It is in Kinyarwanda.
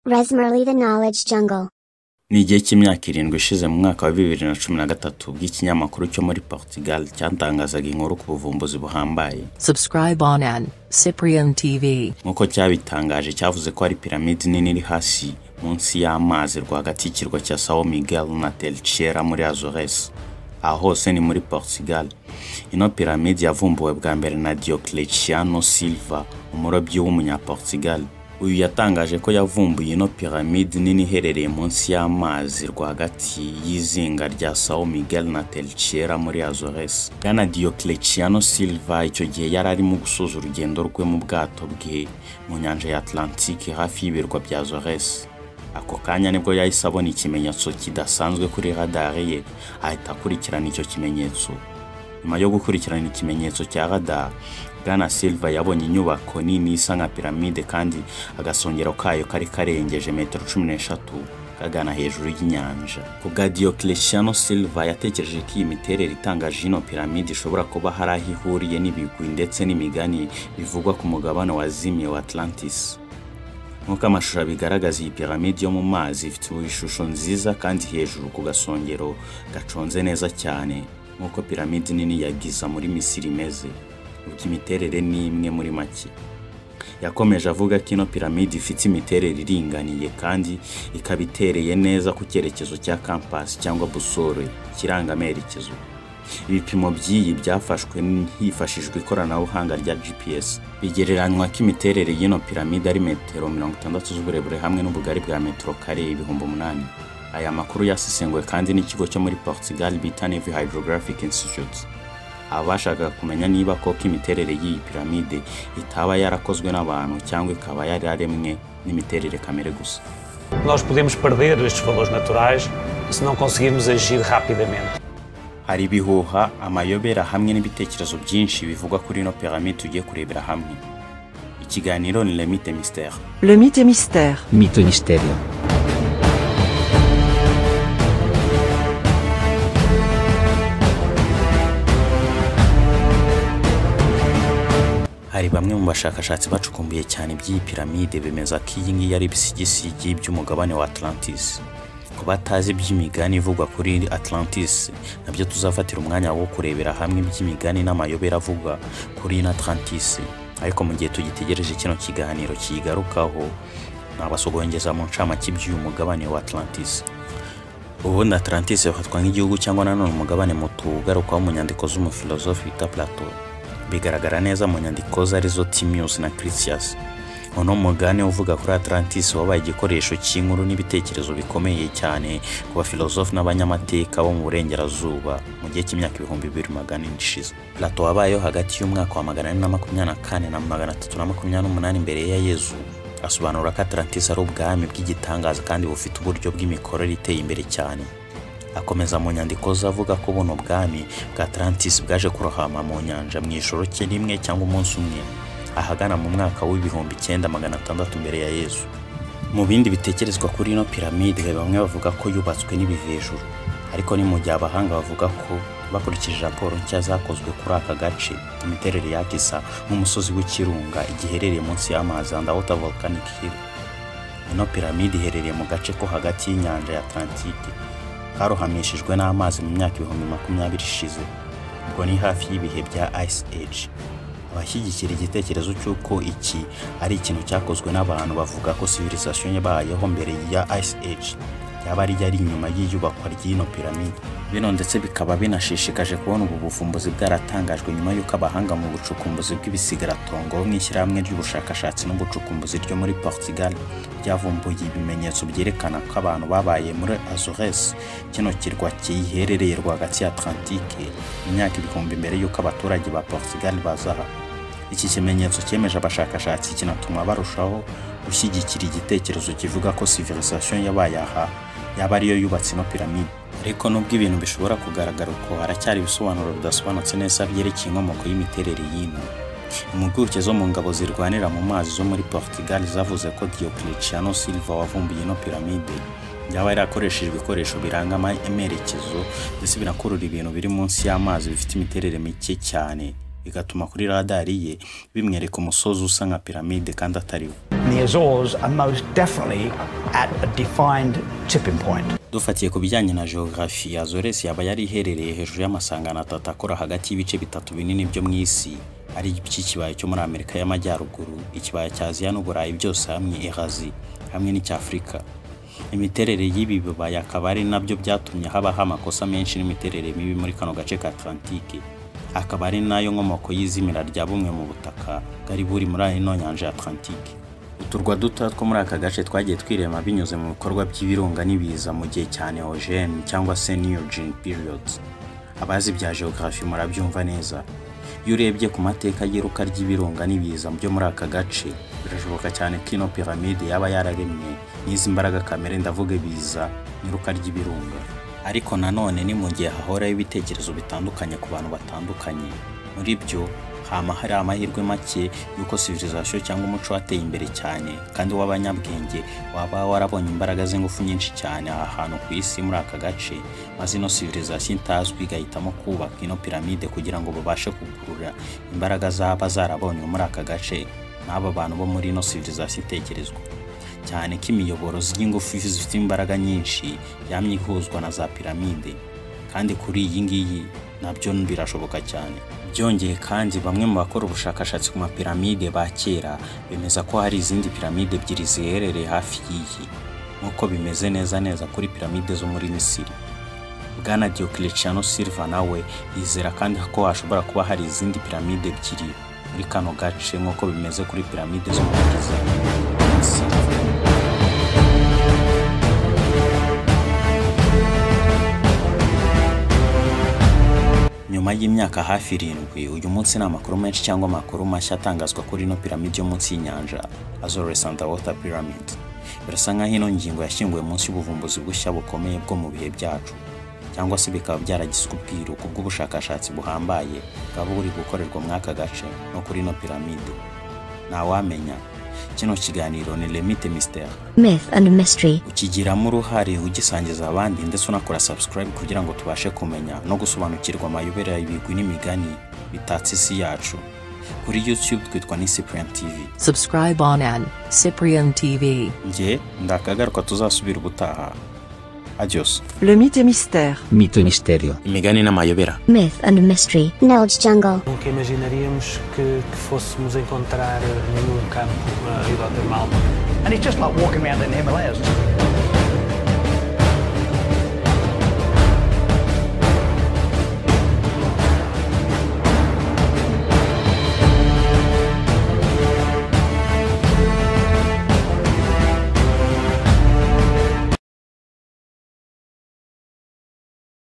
Resmerly the Knowledge Jungle. ni igihe cy'imyaka irindwi ishize mu mwaka wa bibiri na cumi na gatatu ubwo ikinyamakuru cyo muri portugal cyatangazaga inkuru ku buvumbuzi buhambaye Subscribe on an Cyprian TV. nk'uko cyabitangaje cyavuze ko hari piramide nini iri hasi munsi y'amazi rwagati y'ikirwa cya sao miguel na telchiera muri azores aha hose ni muri portugal ino piramide yavumbuwe bwa mbere na diocletiano silva umurobyi w'umunyaportugal uyu yatangaje ko yavumbuye ino piramide nini iherereye munsi y'amazi rwagati y'izinga rya sao miguel na telchiera muri azores bwana diocletiano silva icyo gihe yari arimo gusoza urugendo rwe mu bwato bwe mu nyanja ya atlantique hafi y'ibirwa bya azores ako kanya nibwo yahise abona ikimenyetso kidasanzwe kuri radare ye ahita akurikirana icyo kimenyetso nyuma yo gukurikirana ikimenyetso cya radar bwana silva yabonye inyubako nini isa nka piramide kandi agasongero kayo kari karengeje metero cumi n'eshatu kagana hejuru y'inyanja ku bwa diocletiano silva yatekereje ko iyi miterere itangaje ino piramide ishobora kuba hari aho ihuriye n'ibigwi ndetse n'imigani bivugwa ku mugabane wa zimye wa atlantis nk'uko amashusho abigaragaza iyi piramide yo mu mazi ifite ishusho nziza kandi hejuru ku gasongero gaconze neza cyane nk'uko piramide nini ya giza muri misiri imeze ubwo imiterere ni imwe muri make yakomeje avuga ko ino piramide ifite imiterere iringaniye kandi ikaba itereye neza ku cyerekezo cya kampasi cyangwa busore ikirangamerekezo ibipimo by'iyi byafashwe hifashishijwe ikoranabuhanga rya gps bigereranywa ko imiterere y'ino piramide ari metero mirongo itandatu z'uburebure hamwe n'ubugari bwa metero kare ibihumbi umunani aya makuru yasesenguwe kandi n'ikigo cyo muri portugal bita navy hydrographic institute abashakaga kumenya niba koko imiterere y'iyi piramide itaba yarakozwe n'abantu cyangwa ikaba yararemwe n'imiterere kamere gusa Nós podemos perder estes valores naturais se não conseguirmos agir rapidamente. hari ibihuha amayobera hamwe n'ibitekerezo byinshi bivugwa kuri ino piramide tugiye kurebera hamwe ikiganiro ni lemite misiteri Le mythe et mystère. Mito Misterio. hari bamwe mu bashakashatsi bacukumbuye cyane iby'iyi piramide bemeza ko iyi ngiyi ari ibisigisigi by'umugabane wa atlantis ku batazi iby'imigani ivugwa kuri atlantis nabyo tuzafatira umwanya wo kurebera hamwe iby'imigani n'amayobera avugwa kuri ino atlantis ariko mu gihe tugitegereje kino kiganiro kiyigarukaho nabasogongeza mu ncamake iby'uyu mugabane wa atlantis ubundi atlantis yafatwa nk'igihugu cyangwa nanone umugabane muto ugarukwaho mu nyandiko z'umufilozofi bita plato bigaragara neza mu nyandiko zarizo timius na critias uno mugani uvuga kuri atlantis wabaye igikoresho cy'inkuru n'ibitekerezo bikomeye cyane ku bafilozofi n'abanyamateka bo mu burengerazuba mu gihe cy'imyaka ibihumbi bibiri magana ane ishize plato wabayeho hagati y'umwaka wa magana ane na makumyabiri na kane na magana atatu na makumyabiri n'umunani mbere ya yezu asobanura ko atlantis ari ubwami bw'igitangaza kandi bufite uburyo bw'imikorere iteye imbere cyane akomeza mu nyandiko ze avuga ko buno bwami bwa Atlantis bwaje kurohama mu nyanja mu ijoro cye rimwe cyangwa umunsi umwe ahagana mu mwaka w'ibihumbi icyenda magana atandatu mbere ya yezu mu bindi bitekerezwa kuri ino piramide bamwe bavuga ko yubatswe n'ibivejuru ariko ni mu gihe abahanga bavuga ko bakurikije raporo nshya zakozwe kuri aka gace imiterere yakisa nk'umusozi w'ikirunga igiherereye munsi y'amazi and water volcanic hill ino piramide iherereye mu gace ko hagati y'inyanja ya atlantike karohamishijwe n'amazi mu myaka ibihumbi makumyabiri ishize ubwo ni hafi y'ibihe bya ice age abashyigikira igitekerezo cy'uko iki ari ikintu cyakozwe n'abantu bavuga ko civilization yabayeho mbere ya ice age yaba ari yari inyuma y'iyubakwa ry'ino piramide bino ndetse bikaba binashishikaje kubona ubu buvumbuzi bwaratangajwe nyuma y'uko abahanga mu bucukumbuzi bw'ibisigaratongo bo mu ishyirahamwe ry'ubushakashatsi n'ubucukumbuzi ryo muri portugal ryavumbuye ibimenyetso byerekana ko abantu babaye muri azores kino kirwa kiyiherereye rwagati ya atlantike imyaka ibihumbi mbere y'uko abaturage ba portugal bazaha iki kimenyetso cyemeje abashakashatsi kinatuma barushaho gushyigikira igitekerezo kivuga ko civilization yabaye aha yaba ariyo yubatse ino piramide ariko nubwo ibintu bishobora kugaragara uko haracyari ibisobanuro bidasobanutse neza byerekeye inkomoko y'imiterere y'ino impuguke zo mu ngabo zirwanira mu mazi zo muri portugal zavuze ko diocletiano silva wavumbuye ino piramide yaba yarakoresheje ibikoresho biranga amerekezo ndetse binakurura ibintu biri munsi y'amazi bifite imiterere mike cyane bigatuma kuri radari ye bimwereka umusozi usa nka piramide kandi atariwo and the Azores are most definitely at a defined tipping point. dufatiye ku bijyanye na geography azores yaba yari iherereye hejuru y'amasangano atatu akora hagati y'ibice bitatu binini byo mu isi ari iby'ikibaya cyo muri amerika y'amajyaruguru ikibaya cya aziya n'uburayi byose hamwe erazi hamwe n'icya afurika imiterere y'ibi bibaya akaba ari nabyo byatumye habaho amakosa menshi n'imiterere mibi muri kano gace ka atlantike akaba ari nayo nkomoko y'izimira rya bumwe mu butaka bwari buri muri ino nyanja ya atlantike uturwa duto two muri aka gace twagiye twirema binyuze mu bikorwa by'ibirunga n'ibiza mu gihe cya neogene cyangwa se neogene periods abazi bya geography murabyumva neza iyo urebye ku mateka y'iruka ry'ibirunga n'ibiza byo muri aka gace birashoboka cyane ko ino piramide yaba yararemwe n'izi mbaraga kamere ndavuga ibiza n'iruka ry'ibirunga ariko nanone ni mu gihe hahoraho ibitekerezo bitandukanye ku bantu batandukanye muri byo hama hari amahirwe make y'uko civilization cyangwa umuco wateye imbere cyane kandi w'abanyabwenge waba warabonye imbaraga z'ingufu nyinshi cyane aha hantu ku isi muri aka gace maze ino civilization itazwi igahitamo kubaka ino piramide kugira ngo babashe kugurura imbaraga zaba zarabonywe muri aka gace n'aba bantu bo muri ino civilization itekerezwa cyane ko imiyoboro y'ingufu zifite imbaraga nyinshi yamye ihuzwa na za piramide kandi kuri iyi ngiyi nabyo birashoboka cyane byongeye kandi bamwe mu bakora ubushakashatsi ku mapiramide ba kera bemeza ko hari izindi piramide ebyiri ziherereye hafi y'iyi nk'uko bimeze neza neza kuri piramide zo muri misiri bwana diocletiano silva nawe yizera kandi ko hashobora kuba hari izindi piramide ebyiri muri kano gace nk'uko bimeze kuri piramide zo muri giza Misiri. nyuma y'imyaka hafi irindwi uyu munsi ni amakuru menshi cyangwa amakuru mashya atangazwa kuri ino piramide yo munsi y'inyanja Azores Underwater Pyramid birasa nk'aho ino ngingo yashyinguwe munsi y'ubuvumbuzi bushya bukomeye bwo mu bihe byacu cyangwa se bikaba byaragiswe ubwiru ku bw'ubushakashatsi buhambaye bwaba buri gukorerwa muri aka gace no kuri ino piramide ntawamenya kino kiganiro ni lemite misiteri Myth and mystery. ukigiramo uruhare ugisangiza abandi ndetse unakora subscribe kugira ngo tubashe kumenya no gusobanukirwa amayobera y'ibigwi n'imigani bitatse isi yacu kuri youtube twitwa ni cyprian tv Subscribe on an Cyprian TV. njye ndakagaruka tuzasubira ubutaha adios Le mythe et mystère. Mito y misterio. imigani n'amayobera Myth and mystery. Knowledge jungle. Nunca imaginaríamos que, que fôssemos encontrar eh, num campo a hidrotermal. And it's just like walking around in the Himalayas.